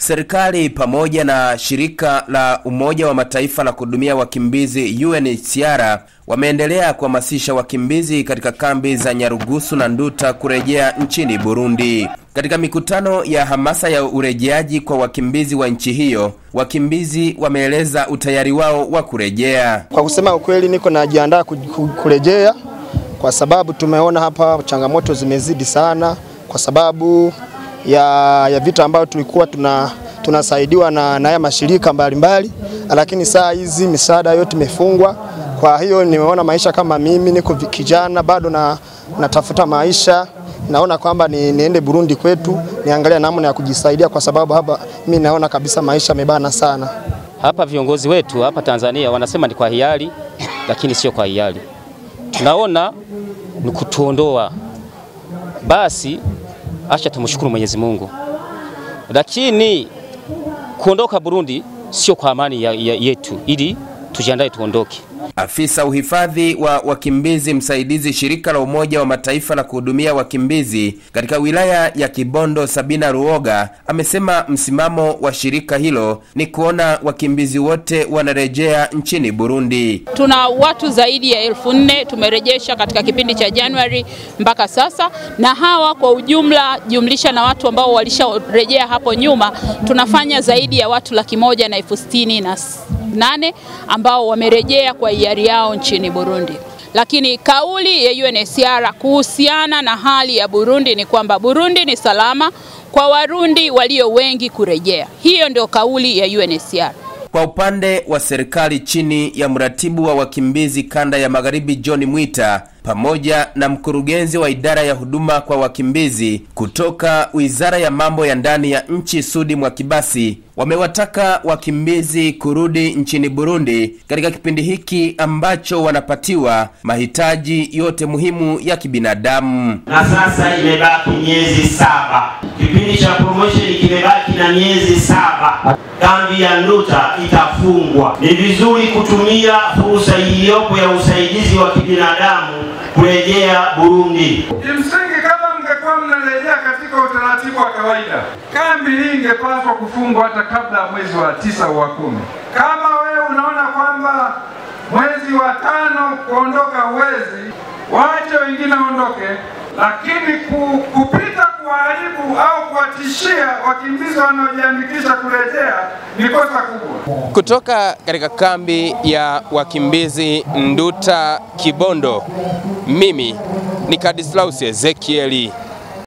Serikali pamoja na shirika la Umoja wa Mataifa la kuhudumia wakimbizi UNHCR wameendelea kuhamasisha wakimbizi katika kambi za Nyarugusu na Nduta kurejea nchini Burundi. Katika mikutano ya hamasa ya urejeaji kwa wakimbizi wa nchi hiyo, wakimbizi wameeleza utayari wao wa kurejea. Kwa kusema ukweli, niko najiandaa kurejea kwa sababu tumeona hapa changamoto zimezidi sana, kwa sababu ya, ya vita ambayo tulikuwa tuna tunasaidiwa na haya mashirika mbalimbali, lakini saa hizi misaada yote imefungwa. Kwa hiyo nimeona maisha kama mimi niko kijana bado na natafuta maisha, naona kwamba ni, niende Burundi kwetu niangalia namna ya kujisaidia, kwa sababu hapa mimi naona kabisa maisha yamebana sana. Hapa viongozi wetu hapa Tanzania wanasema ni kwa hiari, lakini sio kwa hiari. Tunaona ni kutuondoa. Basi acha tumshukuru Mwenyezi Mungu, lakini kuondoka Burundi sio kwa amani ya, ya yetu, ili tujiandae tuondoke. Afisa uhifadhi wa wakimbizi msaidizi shirika la Umoja wa Mataifa la kuhudumia wakimbizi katika wilaya ya Kibondo, Sabina Ruoga, amesema msimamo wa shirika hilo ni kuona wakimbizi wote wanarejea nchini Burundi. Tuna watu zaidi ya elfu nne tumerejesha katika kipindi cha Januari mpaka sasa, na hawa kwa ujumla jumlisha na watu ambao walisharejea hapo nyuma, tunafanya zaidi ya watu laki moja na elfu sitini na nane ambao wamerejea kwa hiari yao nchini Burundi. Lakini kauli ya UNHCR kuhusiana na hali ya Burundi ni kwamba Burundi ni salama kwa Warundi walio wengi kurejea. Hiyo ndio kauli ya UNHCR. Kwa upande wa serikali chini ya mratibu wa wakimbizi kanda ya Magharibi John Mwita pamoja na mkurugenzi wa idara ya huduma kwa wakimbizi kutoka Wizara ya Mambo ya Ndani ya Nchi Sudi Mwakibasi wamewataka wakimbizi kurudi nchini Burundi katika kipindi hiki ambacho wanapatiwa mahitaji yote muhimu ya kibinadamu. Na sasa imebaki miezi saba, kipindi cha promotion kimebaki na miezi saba. Kambi ya Nduta itafungwa. Ni vizuri kutumia fursa iliyopo ya usaidizi wa kibinadamu kurejea Burundi. Kimsingi, kama mngekuwa mnarejea katika utaratibu wa kawaida, kambi hii ingepaswa kufungwa hata kabla ya mwezi wa tisa au wa kumi. Kama wewe unaona kwamba mwezi wa tano kuondoka huwezi, waache wengine waondoke, lakini ku, kupita kuharibu au kuwatishia wakimbizi wanaojiandikisha kurejea ni kosa kubwa. Kutoka katika kambi ya wakimbizi Nduta Kibondo, mimi ni Kadislaus Ezekieli.